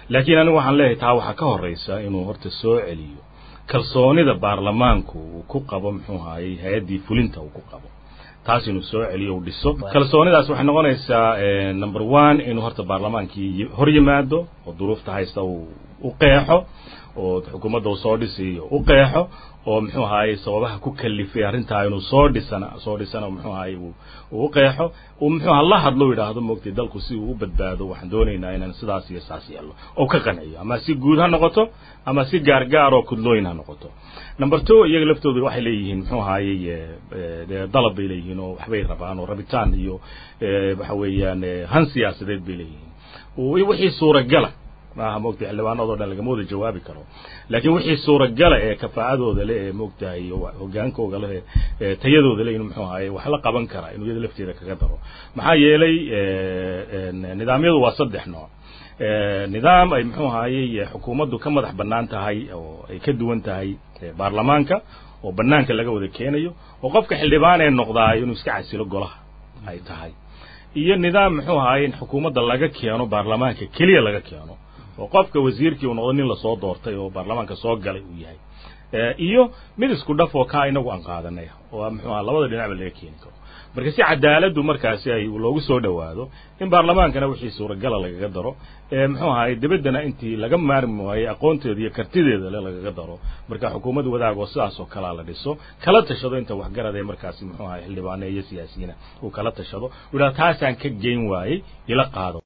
laakiin anigu waxaan leeyahay taa waxaa ka horraysa inuu horta soo celiyo kalsoonida baarlamaanku uu ku qabo muxuu ahaayey hay-addii fulinta uu ku qabo taas inuu soo celiyo u dhiso kalsoonidaas waxay noqonaysaa number one inuu horta baarlamaankii hor yimaado oo duruufta haysta uu u qeexo oo xukuumadda uu soo dhisiyo u qeexo oo muxuu ahaayey sababaha ku kalifay arrintaa inuu soo dhisana soo dhisana muxuu ahaayey uu u qeexo uu muxuu aha la hadlo yidhaahdo moogtay dalku si uu u badbaado waxaan doonaynaa inaan sidaas iyo saas yeelno oo ka qanciyo ama si guud ha noqoto ama si gaargaar oo kudlooyin ha noqoto number two iyaga laftooda waxay leeyihiin muxuu ahaayey dalab bay leeyihiin oo waxbay rabaan oo rabitaan iyo waxa weeyaan han siyaasadeed bay leeyihiin wixii suuragala maaha moogtahay xildhibaanadoo dhan lagama wada jawaabi karo laakiin wixii suuragala ee kafaa'adooda le ee moogtahay hogaankooga leh ee tayadooda le inu muxuu ahaye wax la qaban karaa inuu iyada lafteeda kaga daro maxaa yeelay nidaamyadu waa saddex nooc nidaam ay muxuu ahaayey xukuumaddu ka madax bannaan tahay oo ay ka duwan tahay baarlamaanka oo bannaanka laga wada keenayo oo qofka xildhibaan ee noqdaayo inuu iska casilo golaha ay tahay iyo nidaam muxuu ahaayey in xukuumadda laga keeno baarlamaanka keliya laga keeno oo qofka wasiirkii uu noqdo nin lasoo doortay oo baarlamaanka soo galay uu yahay iyo mid isku dhaf oo kaa inagu aan qaadanay oo muxuu aha labada dhinacba laga keeni karo marka si cadaaladdu markaasi ay loogu soo dhowaado in baarlamaankana wixii suuragala lagaga daro ee muxuu ahaay debaddana intii laga maarmi waayey aqoonteeda iyo kartideeda le lagaga daro marka xukuumad wadaag oo sidaas oo kalaa la dhiso kala tashado inta waxgarad ee markaasi muxuu ahay xildhibaane iyo siyaasiyiina uu kala tashado u yidhaha taasaan ka geyn waayey ila qaado